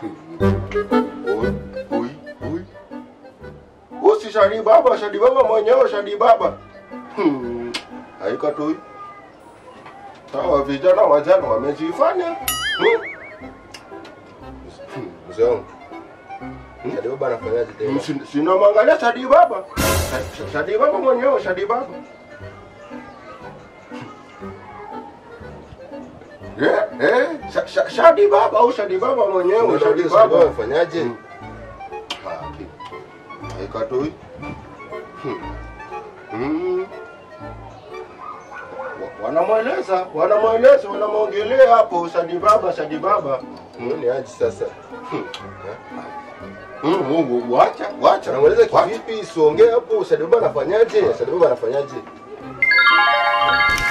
Oi, oi, oi. Usi Shadi Baba, Shadi Baba mwenyewe Shadi Baba. Hmm. Haikatoi. Hawa vijana wajana wamejifanya. Hmm. Hmm, Mzee wangu. Shadi baba anafanyaje tena? Si- Sina mwangalia Shadi Baba. Sha- Sha- Shadi Baba mwenyewe Shadi Baba. Eh, eh, Sha- Sha- Shadi Baba au Shadi Baba mwenyewe Shadi Unauliza Shadi baba Baba. anafanyaje? Mm. Haki. Haikatoi. Hmm. Hmm. Wa- Wanamweleza, wanamweleza, wanamwongelea hapo Shadi Baba, Shadi Baba. Huyu ni aje sasa? Hmm, Mungu, wacha, wacha. Unamweleza Wacha. kivipi? Siongee hapo. Shadi baba anafanyaje? Shadi baba anafanyaje?